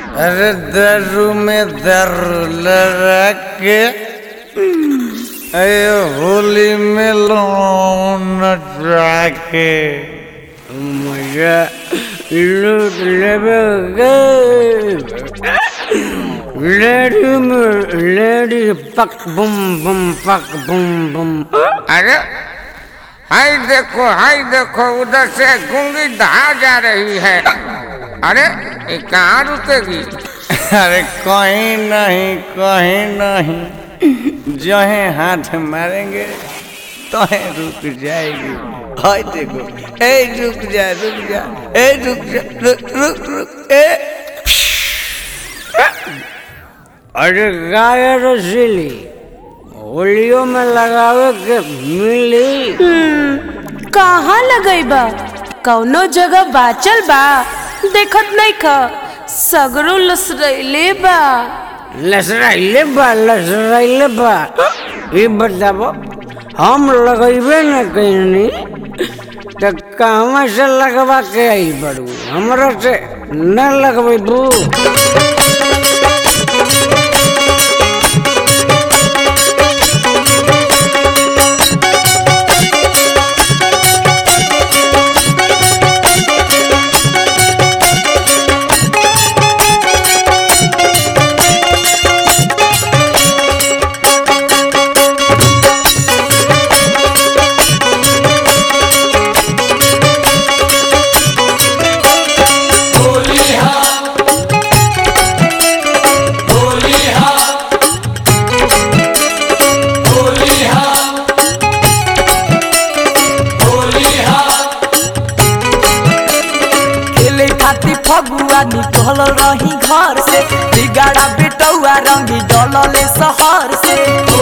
अरे दारू में दारू लगा के अरे होली में लोन नचा के मजा लूट लेबे लेडी में लेडी पक बुम बुम पक बुम बुम अरे हाय देखो हाय देखो उधर से गुंगी धा जा रही है अरे ये कहाँ रुकेगी अरे कहीं नहीं कहीं नहीं जो है हाथ मारेंगे तो है रुक जाएगी हाय देखो ए रुक जा रुक जा ए रुक जा रुक रुक रुक ए अरे गाय रसीली होलियो में लगावे के मिली कहाँ लगई बा कौनो जगह बाचल बा देखत नहीं ख सगरो लसरैले बा लसराइले बा लसराइले बा ये बताबो हम लगेबे न कहीं तो कहवा से लगवा के आई बड़ू हमरा से न लगबू खेले खातिर फगुआ निकल रही घर से बिगाड़ा बेटौआ रंगी डलले शहर से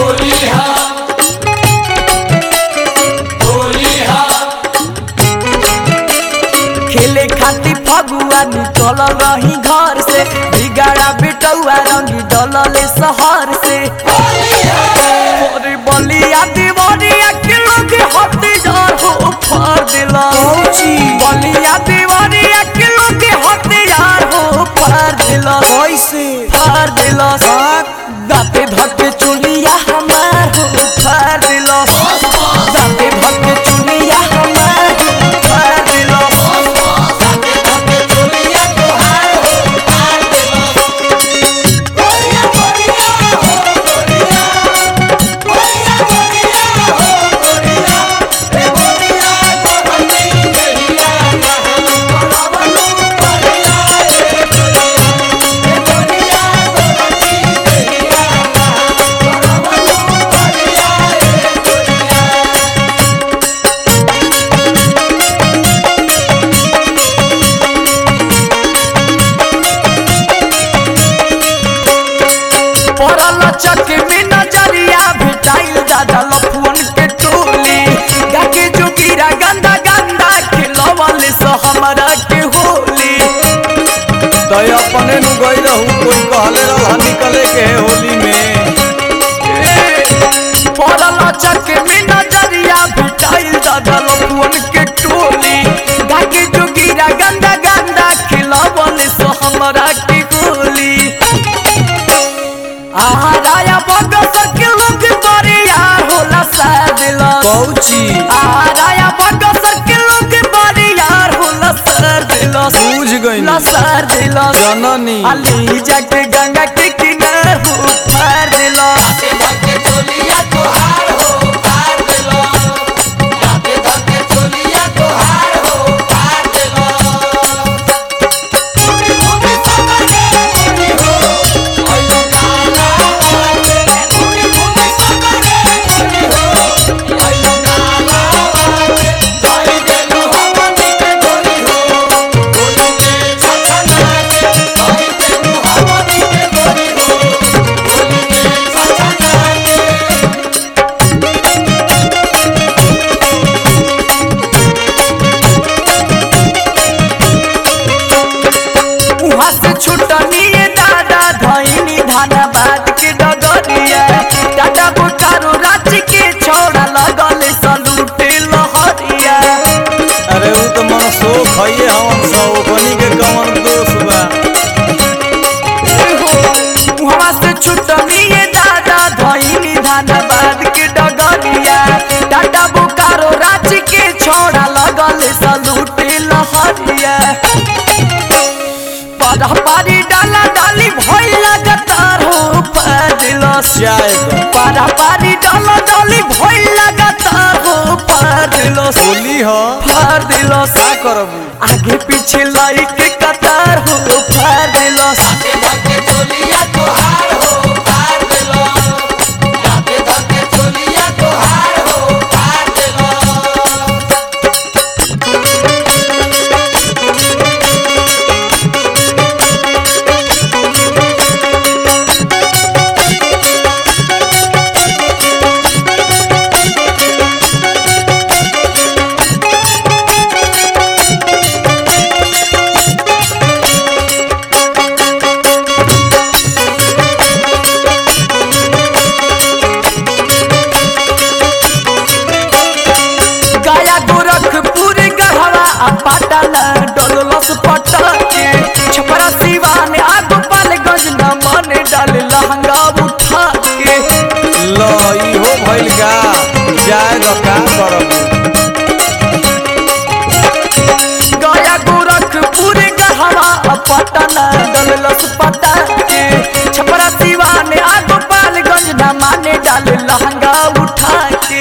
खेले खातिर फगुआ निकल रही घर से बिगाड़ा बेटौआ रंगी डलले शहर से अरे बलिया दीवानिया के लोग हथियार हो फाड़ दिला बलिया दीवानिया के लोग हथियार हो फाड़ दिला कैसे फाड़ दिला दाते धके चुलिया हमार हो फाड़ दिला दाते धके चुलिया हमार हो फाड़ दिला दाते धके चुलिया तोहार हो फाड़ दिला पड़ल चक में नजरिया भेटाइल दादा लफुअन के टोली गाके जोगिरा गंदा गंदा खिलवल से हमरा के होली तो अपने नु गई रहू कोई कहले रहा निकले के है होली में पड़ल चक में नजरिया भेटाइल दादा लफुअन के टोली गाके जोगिरा गंदा गंदा खिलवल से हमरा के होली आहाराया बगस के लोग बरिया होला सादिला कौची आहाराया बगस के लोग बरिया होला सादिला बूझ गई लसर दिला जननी अली जाके गंगा के किनार हो फार दिला उहाँ से छुटनी दादा धैनी धनबाद के डगरिया टाटा बोकारो रांची के छोड़ा लगल सलूटे लहरिया अरे वो तो मन शोक है हम सब बनी के कमर दोष बा पारा पारी डाला डाली भइल लगातार हो फाड़ दिलस जाए तो पारा पारी डाला डाली भइल लगातार हो फाड़ दिलस होली हो फाड़ दिलस का करबू आगे पीछे लाइट के कतार हो फाड़ दिलस गया गोरखपुर गढ़वा आ पाटना डोलस पटके छपरा सिवान आ गोपालगंज न मन डाल लहंगा उठा के लो इहो भइल का जाए तो का करबू गया गोरखपुर गढ़वा आ पाटना डोलस पटके छपरा सिवान आ गोपालगंज न माने डाल लहंगा उठा के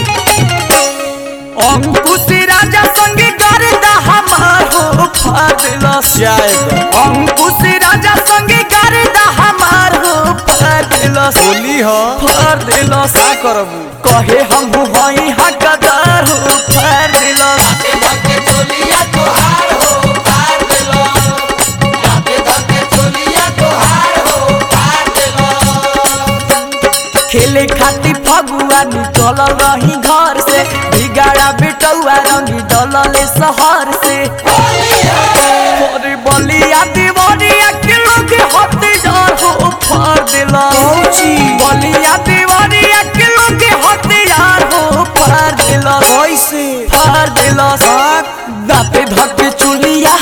अंकुश राजा संगे गर्दा हमार हो फादलस जाए तो अंकुश राजा संगे गर्दा हमार हो फादलस होली हो फादलस का करबू कहे हम हई हकदार हो फादलस खेले खातिर फगुआ निकल रही घर से बिगाड़ा बेटौआ रंगी डलले शहर से अरे बलिया दीवानिया के लोग हथियार हो फाड़ दिला बलिया दीवानिया के लोग हथियार हो फाड़ दिला कैसे फाड़ दिला दाते धके चुलिया